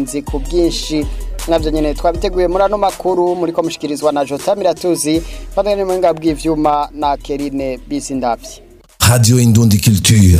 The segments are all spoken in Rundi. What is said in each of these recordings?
nzi ku bwinshi navyo nyene twabiteguye muri ano makuru muri ko mushikirizwa na Jota Miratuzi bandanye mu ngabwi bw'ivyuma na Kerine Bisindavye Radio Indundi Culture.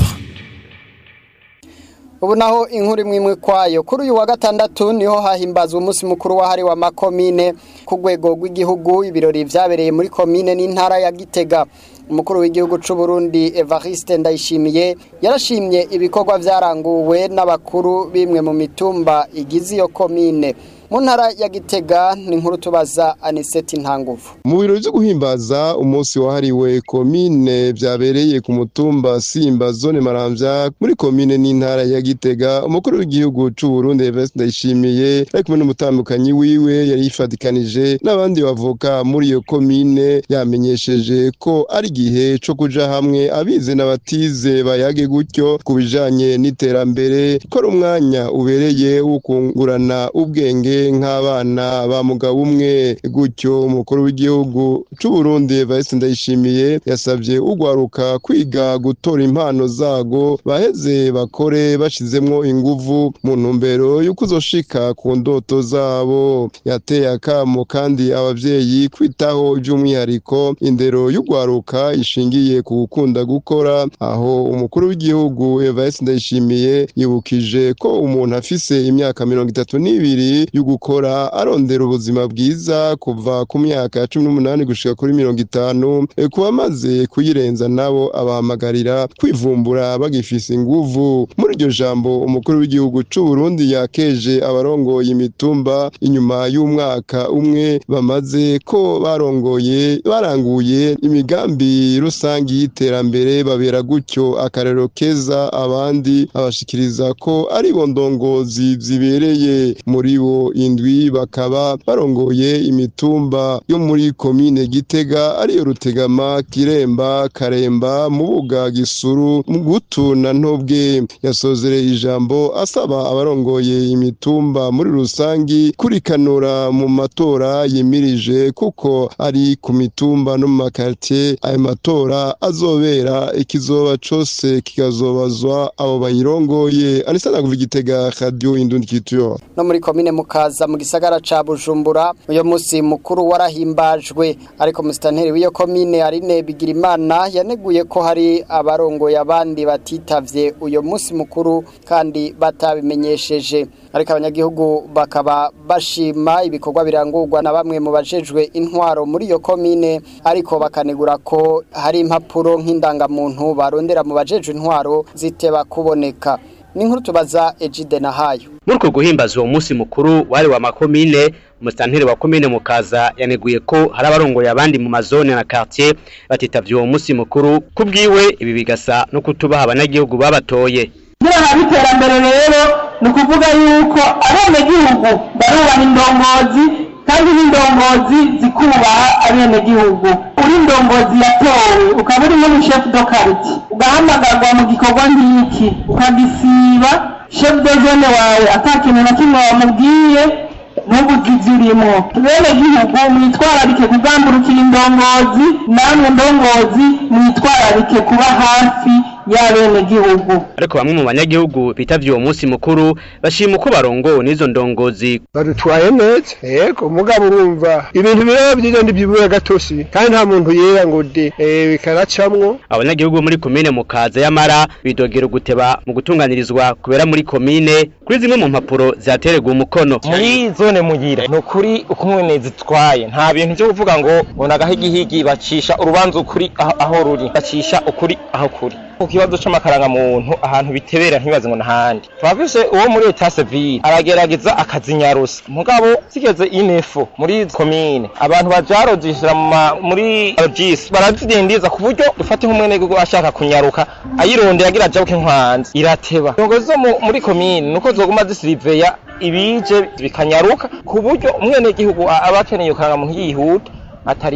ubu naho inkuru imwe imwe kwayo kuri uyu wa gatandatu niho hahimbazwa umunsi mukuru wahariwe amakomine ku rwego rw'igihugu ibirori vyabereye muri komine n'intara ya Gitega umukuru w'igihugu c'u Burundi Evariste Ndayishimiye yarashimye ibikorwa vyaranguwe n'abakuru bimwe mu mitumba igize iyo komine mu ntara ya Gitega ni inkuru tubaza Aniseti Ntanguvu mu birori vyo guhimbaza umunsi wahariwe komine vyabereye ku mutumba Simba zone Maramvya muri komine n'intara ya Gitega umukuru w'igihugu c'u Burundi Evariste Ndayishimiye ari kumwe n'umutambukanyi wiwe yari yifadikanije n'abandi bavoka muri iyo komine yamenyesheje ko ari igihe co kuja hamwe abize n'abatize bayage gutyo ku bijanye n'iterambere ko ari umwanya ubereye wo kungurana ubwenge nk'abana ba mugabo umwe gutyo umukuru w'igihugu c'u Burundi Evariste Ndayishimiye yasavye ugwaruka kwiga gutora impano zago baheze bakore bashizemwo inguvu mu ntumbero yo kuzoshika ku ndoto zabo yateye akamo kandi abavyeyi kwitaho by'umwihariko indero y'ugwaruka ishingiye ku gukunda gukora aho umukuru w'igihugu Evariste Ndayishimiye yibukije ko umuntu afise imyaka mirongo itatu n'ibiri yo gukora arondera ubuzima bwiza kuva ku myaka ya cumi n'umunani gushika kuri mirongo itanu e, ku bamaze kuyirenza nabo abahamagarira kwivumbura bagifise inguvu muri iryo jambo umukuru w'igihugu c'u Burundi yakeje abarongoye imitumba inyuma y'umwaka umwe bamaze ko barongoye baranguye imigambi rusangi y'iterambere babera gutyo akarero keza abandi abashikiriza ko ari bo ndongozi zibereye muri bo indwi bakaba barongoye imitumba yo muri komine Gitega ariyo Rutegama Kiremba Karemba Mubuga Gisuru Mugutu na Ntobwe yasozereye ijambo asaba abarongoye imitumba muri rusangi kurikanura mu matora yimirije kuko ari ku mitumba no mu makartie ayo matora azobera ikizoba cose kikazobazwa abo bayirongoye anisana kuva Gitega Radio Indundi Culture no muri komine mukaza mu gisagara ca Bujumbura uyo musi mukuru warahimbajwe ariko musitanteri w'iyo komine Arine Bigirimana yaneguye ko hari abarongoye abandi batitavye uyo musi mukuru kandi batabimenyesheje ariko abanyagihugu bakaba bashima ibikorwa birangurwa na bamwe mu bajejwe intwaro muri iyo komine ariko bakanegura ko hari impapuro nk'indangamuntu barondera mu bajejwe intwaro ziteba kuboneka ni inkuru tubaza Ejide Nahayo muri uko guhimbaza uwo munsi mukuru wari wa makomine umusitanteri wa komine mukaza yaneguye ko hari abarongoye abandi mu mazone na quartier batitavye uwo munsi mukuru kubwiwe ibi bigasa no kutubaha abanyagihugu babatoye kugira ngo iterambere rero ni ukuvuga yuko abenegihugu barubaha indongozi kandi n'indongozi zikubaha abenegihugu uri indongozi yatowe ukaba uri muri chef de quartier ugahamagarwa mu gikorwa nk'iki ukagisiba chef de zone wawe ata kintu na kimwe wamubwiye ntubugize urimo bene gihugu mwitwararike kugambukira indongozi namwe ndongozi mwitwararike kuba hafi y'abenegihugu ariko bamwe mu banyagihugu bitavye uwo munsi mukuru bashima uko barongowe n'izo ndongozi badutwaye neza yego mugabo urumva ibintu biraba byiza ndibyibura gatosi kandi nta muntu yera ngo de eh, bikaracamwo abanyagihugu muri komine mukaza y'amara bidogera guteba mu gutunganirizwa kubera muri komine kuri zimwe mu mpapuro zatererwa umukono muri zone mugira ni ukuri uko umwene zitwaye nta bintu byo kuvuga ngo ngo nagahigihigi bacisha urubanza ukuri aho, aho ruri bacisha ukuri aho kuri ku kibazo c'amakaranga muntu ahantu bitebera ntibaze ngo nahandi twafise uwo muri etat civile aragerageza akazinyarusa mugabo zigeze inefo muri komine abantu bajarojishira muri logis barazidindiza ku buryo dufate nk'umwene gihugu ashaka kunyaruka ayirondera agira ajabuke nkwanze irateba indongozi zo mu- muri komine nuko zoguma zisiriveya ibije bikanyaruka ku buryo umwenegihugu aba akeneye iyo karangamuntu yihuta atari